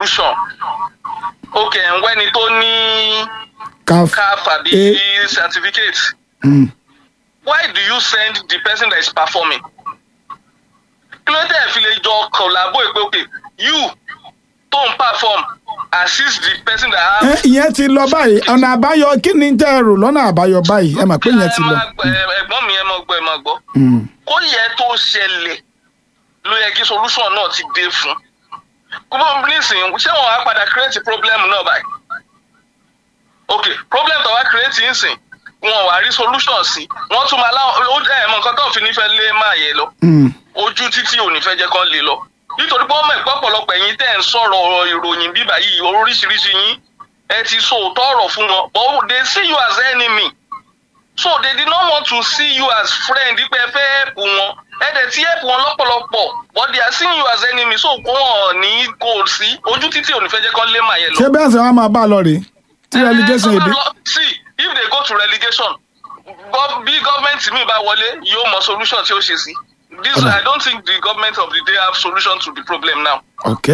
solution ok ẹ̀wẹ́ni tó ní caf caf àbí Eh. certificate Mm. why do you send the person that is performing kí ló dé fi lè jọ collabo pé ok you tó ń perform assist the person that ẹ has. ìyẹn ti lọ báyìí ọ̀nà àbáyọ kí ni tẹ́ ẹ rò lọ́nà àbáyọ báyìí ẹ mọ̀ pé ìyẹn ti lọ. Ẹ máa- ẹ- ẹ̀gbọ́n mi ẹ mọ̀ gbọ́ ẹ mọ̀ gbọ́ Mm. kó yẹ tó ṣẹlẹ̀ ló yẹ kí solution náà ti dé fún kúbọ nísìnyí ṣé wọn á padà create problem náà báyìí ok problem tó wá create nsìn wọn wá rí solution sí wọn tún máa láwọn ó ẹ mọ nǹkan tó ń fi nífẹ̀ẹ́ lé máa yẹ lọ Mm. ojú títí ò ní fẹ́ jẹ́ kán lè lọ nítorí pé ọmọ ẹ̀pọ̀ ọ̀pọ̀lọpọ̀ ẹ̀yin tẹ́ ń sọ̀rọ̀ ìròyìn bíbá yìí oríṣiríṣi yín ẹ ti sọ òótọ́ ọ̀rọ̀ fún wọn but they see you as enemy so they did not want to see you as friend pé ẹ fẹ́ help wọn ẹ dẹ̀ ti help wọn lọ́pọ̀lọpọ̀ but they are seeing you as enemy so kó wọn ní kò sí ojú títí ò ní fẹ́ jẹ́ kán lé màá yẹn lọ. ṣé bẹ́ẹ̀ sọ wá máa bá a lọ rèé tí relegation Eh, èdè. lọ- see if they go to relegation gov- bí gọ́ọ̀mẹ̀ntì mi bá wọlé yóò mọ solution tí ó ṣe sí this Ọ̀dà. i don't think the government of the day have solution to the problem now. ok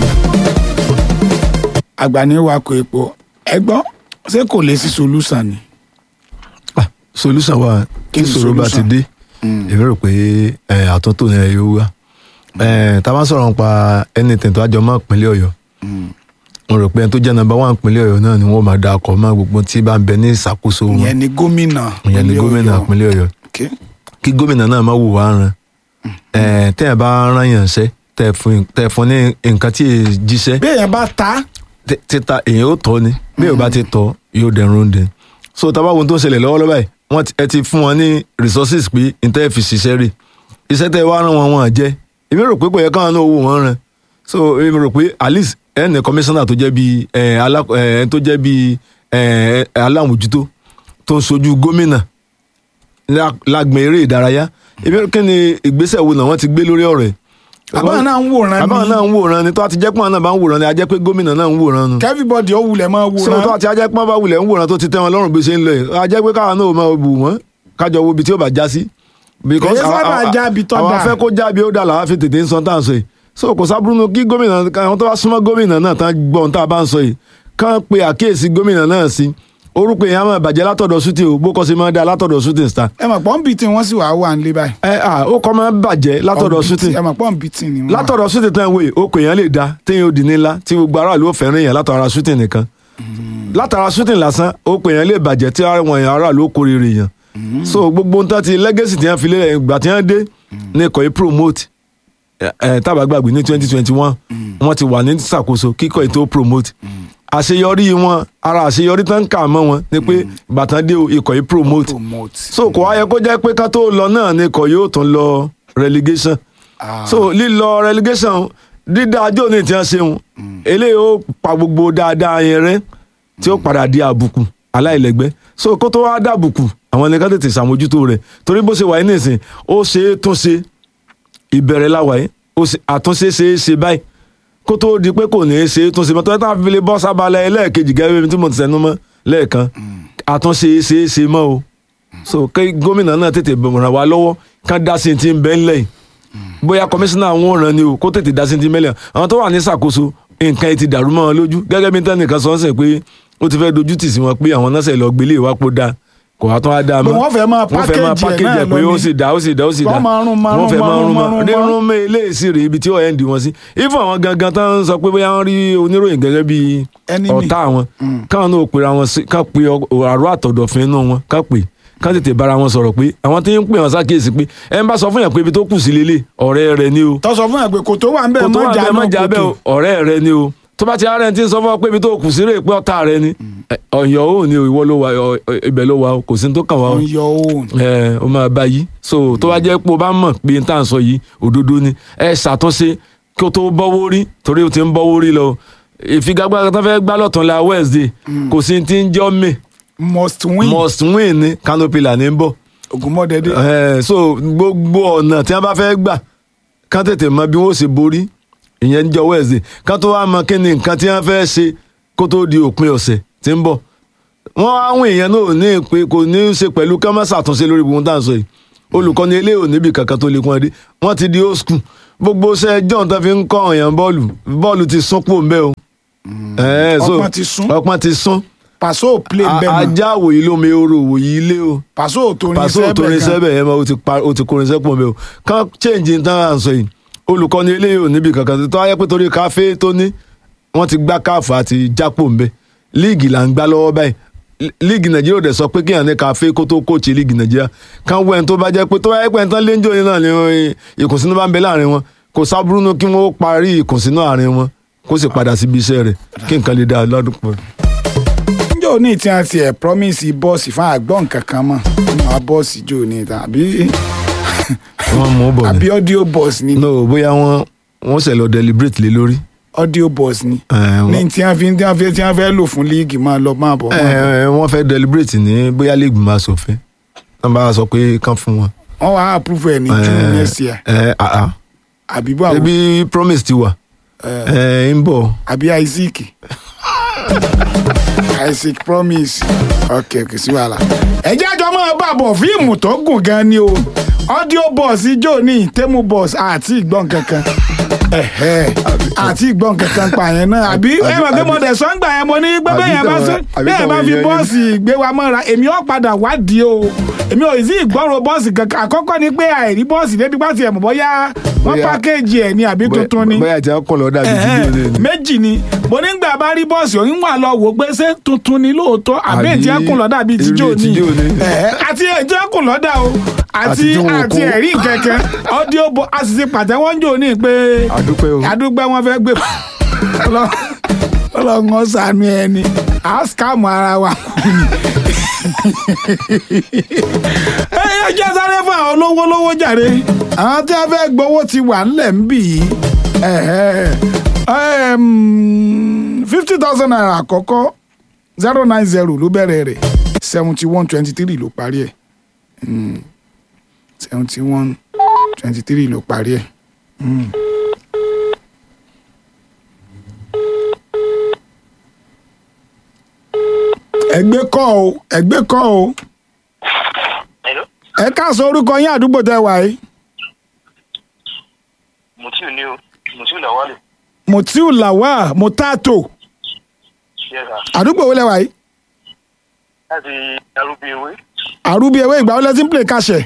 àgbà ní wakọ̀ epo ẹ gbọ́ ṣé kò lè sí solution ni. Ah, solution wa Kí tí ni ìṣòro bá ti solution? dé èmi rò pé eh, àtúntò yẹn yóò wá Eh, tá a bá sọ̀rọ̀ nípa anything tó àjọ mọ́ ìpínlẹ̀ ọ̀yọ́ mo rò pé ẹni tó jẹ́ number one ìpínlẹ̀ ọ̀yọ́ náà ni wọ́n máa da ọkọ̀ mọ́ gbogbo tí bá ń bẹ ní ìṣàkóso wọn ìyẹn ni gómìnà. ìyẹn ni ìpínlẹ̀ gómìnà Ọ̀yọ́. ìpínlẹ̀ ọ̀yọ́ ok kí gómìnà náà má wò wá ran Eh, tẹ́ ẹ̀ bá rán yàn ṣẹ́ tẹ́ ẹ̀ fún tẹ́ ẹ̀ fún ní nǹkan tí èè jíṣẹ́ bí èèyàn bá ta tí- títa èèyàn ó tọ́ ni bí èèyàn bá ti tọ́ yóò dẹrùn dẹ so tá a bá wo ohun tó ń ṣẹlẹ̀ lọ́wọ́lọ́wọ́ báyìí wọ́n ti- ẹ ti fún wọn ní resources pé níta ẹ̀ fi ṣiṣẹ́ rè iṣẹ́ tẹ́ ẹ wá rán wọn wọn jẹ́ èmi rò pé kò yẹ káwọn náà wò wọ́n rán so èmi rò pé at least ẹ ní commissioner tó jẹ́ bíi ẹ alá- ẹ tó jẹ́ bíi ẹ alámòjútó tó ń sojú gómìnà lá- lágbọn eré ìdárayá èmi rò kí ni ìgbésẹ̀ wo náà wọ́n ti gbé lórí ọ̀rọ̀ ẹ̀ àbáwọn náà ń wòran àbáwọn náà ń wòran ni tó a ti jẹ́ pé àwọn náà bá ń wòran ni a jẹ́ pé gómìnà náà ń wòran nu kẹ́fíbọ̀dì ó wulẹ̀ máa so tó wòran. àti ajẹ́ pọ́n bá wulẹ̀ ń wòran tó ti tẹ́ wọn lọ́rùn bí ṣe ń lọ yìí ajẹ́ pé káwọn náà máa bù wọ́n kájọ wo ibi tí ó bá já sí. because Kèé sábà àwa- àwa- já ibi tó àwa dáa. fẹ́ kó já bí ó dà làwa fi tètè ń sọ tá à ń sọ yìí so kò sábúrú nu kí gómìnà àwọn tó bá súnmọ́ gómìnà náà tán gbọ́ ohun tá a bá ń sọ yìí kán pe àkíyèsí gómìnà náà sí orúkọ èèyàn máa bàjẹ́ látọ̀dọ̀ sútì o bó kọ́ sí máa dá látọ̀dọ̀ sútì star ẹ mọ̀ pọ́ǹbì tí wọ́n sì wà wà nílé báyìí. ẹ à ó kọ́ máa bàjẹ́ látọ̀dọ̀ sútì ẹ mọ̀ pọ́ǹbì tí ni wọ́n wà. látọ̀dọ̀ sútì tán wèé okò èèyàn lè da téèyàn ó di nílá tí gbogbo aráàlú ó fẹ́ràn èèyàn látara sútì nìkan látara sútì lásán okò èèyàn lè bàjẹ́ tí àwọn èèyàn aráàlú ó kórìíra èèyàn so gbogbo nǹkan ti legacy tí wọ́n fi lélẹ̀ ìgbà tí wọ́n dé ní ikọ̀ yìí promote ẹ ẹ tábà gbàgbé ní twenty twenty one wọ́n ti wà ní ṣàkóso kíkọ́ ètò promote àṣeyọrí wọn ara àṣeyọrí tán kà mọ́ wọn ni pé ìbátan dé o, ikọ̀ yìí promote promote. so kò wáyé kó jẹ́ pé ká tó lọ náà ni ikọ̀ yóò tún lọ relegation Ah. so lílọ relegation dídá ajó ní tí wọ́n ṣeun eléyìí ó pa gbogbo dáadáa yẹn rẹ́ tí ó padà di àbùkù aláìlẹ́gbẹ́ so kó tó wá dàbùkù àwọn ẹni ká tètè ṣàmójútó rẹ̀ torí bó ṣe wà ní ìsìn ó ṣe é tún ṣe ìbẹ̀rẹ̀ láwàá ó ṣe àtúnṣe ṣe é ṣe báyìí kó tó di pé kò ní í ṣe é tún ṣe mọ́ tọ́jú táwọn fi lè bọ́ sábàlẹ̀ ẹlẹ́ẹ̀kejì gẹ́gẹ́ bí tí mo ti sẹ́nu mọ́ lẹ́ẹ̀kan àtúnṣe ṣe é ṣe mọ́ o so kí gómìnà náà tètè ràn wá lọ́wọ́ kán dá sí ti ń bẹ́ ńlẹ̀ yìí bóyá kọmíṣánná àwọn òràn ni o kó tètè dá sí ti mẹ́lẹ̀ àwọn tó wà ní ṣàkóso nǹkan ti dàrú mọ́ wọn lójú gẹ́gẹ́ bí tẹ́nìkan sọ ń sẹ̀ pé ó ti fẹ́ dojú tì sí wọn pé àwọn náà sẹ̀ lọ gbélé ìwápò dáa kò wá tán á dáa mọ́ Bọ̀ wọ́n fẹ́ máa wọ́n fẹ́ máa package ẹ̀ package ẹ̀ náà pé ó lónìí. sì dá ó sì dá ó sì dá Wọ́n máa rún, máa wọ́n fẹ́ rún, máa rún máa mọ́ rún, rírun mọ́ eléyìí rè ibi tí ó end wọn sí ifo àwọn gangan tán ń sọ pé bóyá wọ́n rí oníròyìn gẹ́gẹ́ bí Enemy. ọ̀tá wọn káwọn náà pera wọn sí ká pe àrò àtọ̀dọ̀fin inú wọn ká pè ká tètè bára wọn sọ̀rọ̀ pé àwọn tí ń pè wọn sákèsí pé ẹ ń bá sọ fún yàn pé ibi tó kù sí lélẹ̀ ọ̀rẹ́ rẹ ni o tó sọ fún ẹ pé kò tó wà ń bẹ̀ kò tó mọ́ wà jà bẹ́ẹ̀ má náà jà bẹ́ẹ̀ o, ọ̀rẹ́ rẹ ni o tó bá ti ara ẹni tí ń sọ fún ọ pé ibi tó kù sí rè pé ọ̀tá rẹ ni ẹ, ọ̀yọ́ ò ní o ìwọ ló wà ọ- ọ- ibẹ̀ ló wà o kò sí ní tó kàn wá o ọ̀yọ́ òun. ẹ o máa bá yí so tó bá jẹ́ pé o bá mọ̀ pé n tá à ń sọ yìí òdodo ni ẹ ṣàtúnṣe kí o tó bọ́wọ́ rí torí o ti ń bọ́wọ́ rí lọ ìfigagbága tó fẹ́ gbá lọ́tún la Wednesday kò sí ti ń jọ́ mi must win must win ni Canopy là ní bọ̀ Ògúnmọ́dẹ́dẹ́. ẹ so gbogbo ọ̀nà tí wọ́n bá fẹ́ gbà kán tètè mọ bí wọ́n ṣe borí ìyẹn ń jọ Wednesday kán tó wá mọ kí ni nǹkan tí wọ́n fẹ́ ṣe kó tó di òpin ọ̀sẹ̀ tí ń bọ̀ wọ́n àwọn èèyàn náà ò ní pé kò ní í ṣe pẹ̀lú ká má ṣàtúnṣe lórí gbogbo tá à ń sọ yìí olùkọ́ni eléyìí ò níbi kankan tó lè kún ẹdí wọ́n ti di old school gbogbo ṣe john tó fi ń kọ́ ọ̀yàn bọ́ọ̀lù bọ́ọ̀lù ti sún pò ń bẹ́ o. Ẹ̀, so, Ọpọ́n ti sún. ọpọ́n ti sún pàṣẹ ò play A- bẹ́ẹ̀ mọ́ ajá òwòyí lómi oró òwòyí ilé o pàṣẹ ò torin pàṣẹ sẹ́bẹ̀ òtórin gan sẹ́bẹ̀ ẹ̀ máa o ti pa- o ti kórin sẹ́pọ̀ mi o kán change ní tán à ń sọ yìí olùkọ́ni eléyìí ò níbi kankan tó ayé pé torí káfé tó ní wọ́n ti gbá káàfù àti jápò ń bẹ líìgì là ń gbá lọ́wọ́ báyìí Lí- líìgì nàìjíríà ò dẹ̀ sọ pé kíyàn ní káfé kó tó kóòtù líìgì nàìjíríà kán wẹ́n tó bá jẹ́ pé tó wáyé pé nǹkan léńjọ́ yìí náà ni eh, ìkùnsínú bá ń bẹ láàrin wọn kò sábúrú nù kí wọ́n parí ìkùnsínú àárín wọn kó sì padà síbi iṣẹ́ rẹ̀ kí nǹkan lè dáa lọ́dún pọ̀. njẹ́ òní tí a ti ẹ̀ promise bọ́ọ̀sì fún àgbọ̀n kankan mọ̀ nínú àwọn bọ́ọ̀sì jò ní ìta àbí wọ́n mú bọ̀ àbí ni audio bọ́ọ̀sì ni no bóyá wọ́n wọ́n ṣe lọ deliberate lé lórí. audio bọ́ọ̀sì ni Eh, wọ́n- ní tí a fi tí a fi tí a fẹ́ lò fún líìgì máa lọ máa bọ̀ máa bọ̀. ẹ wọ́n fẹ́ deliberate ní bóyá league máa ṣòfin wọ́n bá sọ pé kán fún wọn. wọ́n wá approve ẹ̀ ní june Eh, next year ẹ àá àbí báwo ebi promise ti wà ẹ ń bọ̀ àbí isaac isaac promise ok kò sí wàhálà. ẹjẹ́ àjọ máa bá bọ̀ fíìmù tó gùn gan ni o audio boss ijó ní temu boss àti ìgbọ́n kankan ẹ̀hẹ́ àti ìgbọ́n kankan pa yẹn náà àbí ẹ mọ̀ pé mo dẹ̀ sọ́ngbà yẹn mo ní pé àbí bẹ́ẹ̀ yẹn bá tàwọn- sọ àbí bẹ́ẹ̀ tàwọn bá fi èèyàn yín. bọ́ọ̀sì gbé wa mọ́ra èmi ò padà wádìí o èmi ò sí ìgbọ́rọ̀ bọ́ọ̀sì kankan àkọ́kọ́ ni pé àìrí bọ́ọ̀sì débi pàtì ẹ̀ mọ̀ bọ́yá wọ́n Bóyá- pákéjì ẹ̀ ni àbí tuntun ni bóyá tí wọ́n kọ̀ lọ́dà bíi ti Ẹ̀hẹ́n, bí olè ni. méjì ni mo nígbà bá rí bọ́ọ̀sì òyìn wà lọ wò pé ṣé tuntun ni lóòótọ́ àbí Àbí ètí ẹkùn lọ́dà bíi tíjọ́ irú ni tíjọ́ ni. Ẹ̀hẹ́, àti ètí ẹkùn lọ́dà o àti Àti tí wọn ò àti kó. ẹ̀rí kẹ̀kẹ́ ọdíò bọ a sì ti pàtẹ́wọ́ ń jò ní pé àdúpẹ́ o àdúgbẹ́ wọn fẹ́ gbé ọlọ́run ṣàánú ẹni à á scam ara wa kú ni. ẹ ẹ jẹ́ sáré fún àwọn olówó lówó jàre àwọn tí a fẹ́ gbowó ti wà ńlẹ̀ ń bì í fifty thousand naira àkọ́kọ́ zero nine zero ló bẹ̀rẹ̀ rẹ̀ seventy one twenty three ló parí ẹ̀ seventy one twenty three ló parí ẹ̀. ẹgbẹ́ kọ́ o ẹgbẹ́ kọ́ o Hello? ẹ káàsọ orúkọ yín àdúgbò tẹ wà yìí Mutiu ni o. Mutiu Lawale. mutiu lawal mutato Yes, sir. àdúgbò wo lẹ wà yìí Láti Arúgbó Ewé. àrùbí ewé ìgbà wo lẹ ti ń play káṣẹ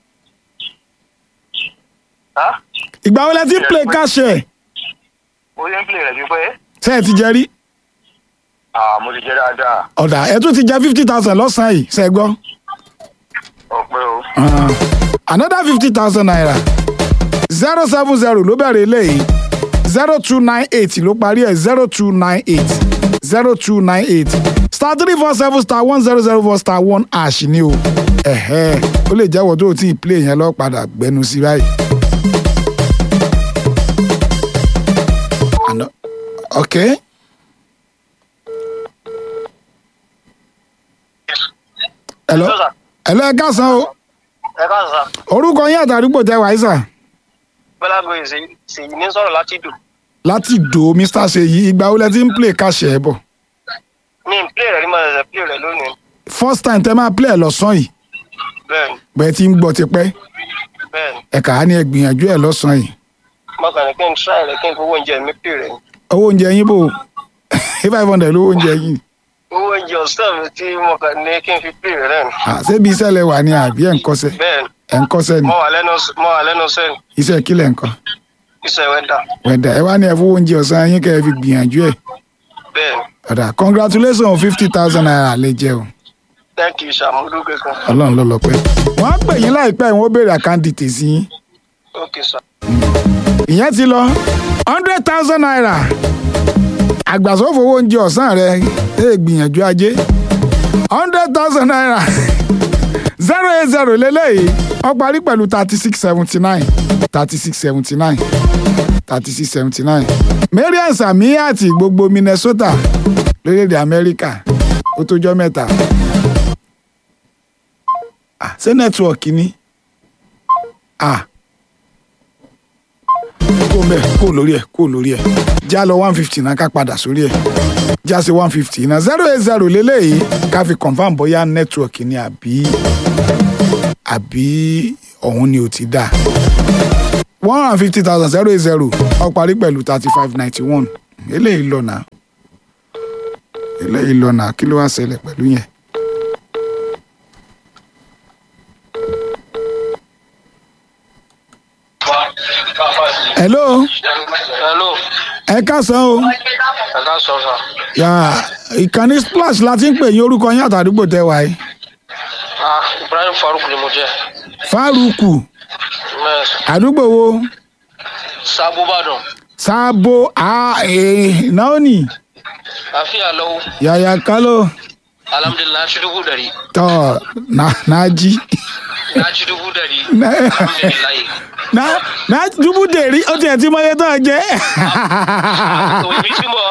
Há? ìgbà wo lẹ ti ń play káṣẹ Mo yẹ ń pè rẹ̀ pípẹ́. ṣe ẹ ti jẹ rí Ah, mo ti jẹ́ dáadáa. ọ̀dà ẹ tún ti jẹ fifty thousand lọ́sàn-án yìí ṣe gbọ́ Ọ̀pẹ́ o. another fifty thousand naira zero seven zero ló bẹ̀rẹ̀ eléyìí zero two nine eight ló parí ẹ̀ zero two nine eight zero two nine eight star three four seven star one zero zero four star one ash ni o ẹ̀hẹ́ ó lè jẹ́wọ́ tó o tí ì play yẹn lọ padà gbẹnu sí báyìí. Ano- okay. hello Hello, sir. hello ẹ káàsán o Ẹ káàsán sá. orúkọ yín àtàdúgbò tẹ wàá sà Bọ́lá Goyin Ṣèyí ní sọ̀rọ̀ láti dùn. láti dò mr seyi ìgbà wo lẹ ti ń play káṣẹ ẹ bọ Mi ń pè rẹ̀ ní mo ṣẹ̀ṣẹ̀ pè rẹ̀ lónìí. first time tẹ máa play ẹ lọ́sàn yìí Bẹ́ẹ̀ni, bẹ́ẹ̀ ti ń gbọ́ tipẹ́ bẹ́ẹ̀ni. ẹ kà á ní ẹ gbìyànjú ẹ lọ́sàn yìí Mo kàn ní kí n try rẹ̀ kí n fowó oúnjẹ mi pè rẹ̀. owó oúnjẹ yín bò five hundred lówó oúnjẹ yín Owó oúnjẹ ọ̀sán mi tí mo kàn ní kí n fi pè rẹ̀ náà ni. à ṣébi iṣẹ́ lẹ wà ní àbí ẹ̀ ń kọ́ṣẹ́ Bẹ́ẹ̀ni, ẹ̀ ń kọ́ṣẹ́ ni mo wà lẹ́nu mo wà lẹ́nu sẹ́ni. iṣẹ́ kílẹ̀ ń kọ́ Iṣẹ́ wẹ́dà. wẹ̀dà ẹ wá ní ẹ fowó oúnjẹ ọ̀sán yín kẹ́ ẹ fi gbìyànjú ẹ̀ Bẹ́ẹ̀ni, ọ̀dà congratulations fifty thousand naira lè jẹ́ o thank you ṣàmúdú kankan. ọlọ́run ló lọ pẹ́ wọ́n á pè yín láìpẹ́ wọ́n ó béèrè àkáǹtì tèsí yín Okay, sir. ìyẹn ti lọ hundred thousand naira àgbàsófowó oúnjẹ ọ̀sán rẹ ẹ gbìyànjú ajé hundred thousand naira zero eight zero lélẹ́yìí ó parí pẹ̀lú thirty six seventy nine thirty six seventy nine thirty six seventy nine marian samiyat gbogbo minnesota lórílẹ̀‐èdè amẹ́ríkà ó tójọ́ mẹ́ta Ah, ṣé nẹ́tíwọ̀kì ni ah kó mẹ kó lórí ẹ kó lórí ẹ já lọ one fifty náà ká padà sórí ẹ já sí one fifty náà zero eight zero lélẹ́yìí ká fi confam bóyá network ni àbí àbí ọ̀hún ni ò ti dà one hundred and fifty thousand zero eight zero ó parí pẹ̀lú thirty five ninety one eléyìí lọ́nà eléyìí lọ́nà kí ló wá ṣẹlẹ̀ pẹ̀lú yẹn. hello hello ẹ káàsán o ẹ ká sọ sà. yà ìkànnì splash la ti ń pè yín orúkọ yín àtàdúgbò tẹ wáyé ah ibrahim faruk ni mo jẹ. fárúkù yes àdúgbò wo sábó bàdàn sábò náónì àfíà lọ́wọ́ yàyà kálọ̀ alhamdulilayi ci dubu dari tọ́ nájí na ci dubu dari alhamdulilayi. na na dúbú dèrí ó tiẹ̀ tí mọ́yé tó jẹ́ òbí tí mo.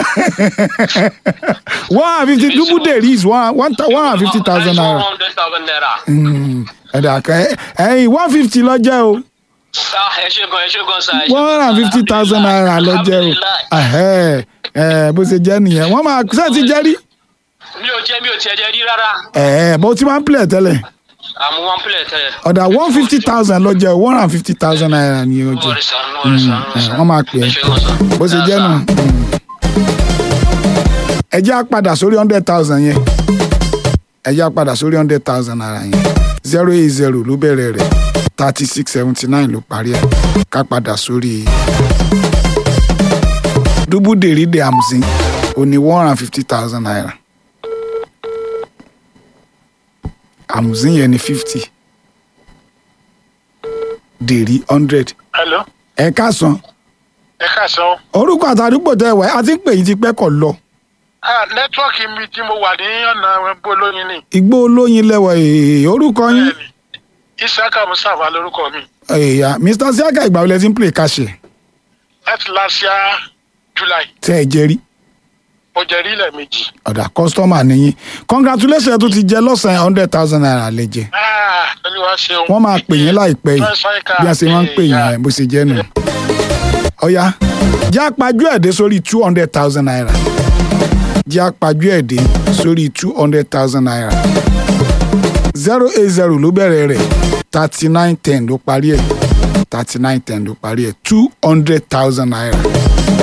one hundred fifty dúbú dèrí is one one thou- one hundred fifty thousand naira one hundred thousand naira. Mm, ẹ̀dà kẹ́ ẹ̀yìn one fifty lọ jẹ́ o ah ẹ ṣe gan ẹ ṣe gan sa. ẹ ṣe one hundred and fifty thousand naira lọ jẹ́ o Alhamdulillah. Ẹ̀hẹ́, ẹ̀, bó ṣe jẹ́ nìyẹn wọ́n máa ṣe ti jẹ́ rí mi ò jẹ mi ò tiẹ̀ jẹ rí rárá ẹ̀ẹ́ bó ti máa ń pilẹ̀ tẹ́lẹ̀ àmú one plate tẹ́lẹ̀. ọ̀dà one fifty thousand lọ jẹ́ o one hundred and fifty thousand naira ni o jẹ́ wọ́n rí sàn wọ́n rí sàn ẹ̀, wọ́n máa pè é ẹ ṣe gan sa. bó ṣe jẹ́ nù. ẹ jẹ́ á padà sórí hundred thousand yẹn ẹ jẹ́ á padà sórí hundred thousand naira yẹn zero eight zero ló bẹ̀rẹ̀ rẹ̀ thirty six seventy nine ló parí ẹ̀ ká padà sórí dúbú dèrèdè àmùsìn òní one hundred and fifty thousand naira àmùsìn yẹn ní fifty dèrí hundred hello ẹ ká san ẹ káàsán orúkọ àtàdúgbò tẹ wẹ̀ á ti ń pè yín ti pẹ́ kọ̀ lọ. ah nẹ́tíwọ́ọ̀kì mi tí mo wà ní ọ̀nà gbólóyin ni igbó olóyin lẹwọ èè orúkọ yín bẹ́ẹ̀ni isaka musafa lórúkọ mi èèyàn mr siaka ìgbà wọlé tí ń play kàṣẹ láti láṣíá july tẹ ẹ jẹ rí mo jẹ rí ilẹ̀ méjì ọ̀dà kọ́sítọ́mà nìyí congratulations tó ti jẹ lọ́sàn-án hundred thousand naira lè jẹ ah olúwa ṣeun wọ́n máa pè yín láìpẹ́ yìí bí a ṣe máa ń pè yín ẹ̀ bó ṣe jẹ́ nù. ọ̀ya jẹ́ àpájú ẹ̀ dé sórí two hundred thousand naira jẹ́ àpájú ẹ̀ dé sórí two hundred thousand naira zero eight zero ló bẹ̀rẹ̀ rẹ̀ thirty nine ten ló parí ẹ̀ thirty nine ten ló parí ẹ̀ two hundred thousand naira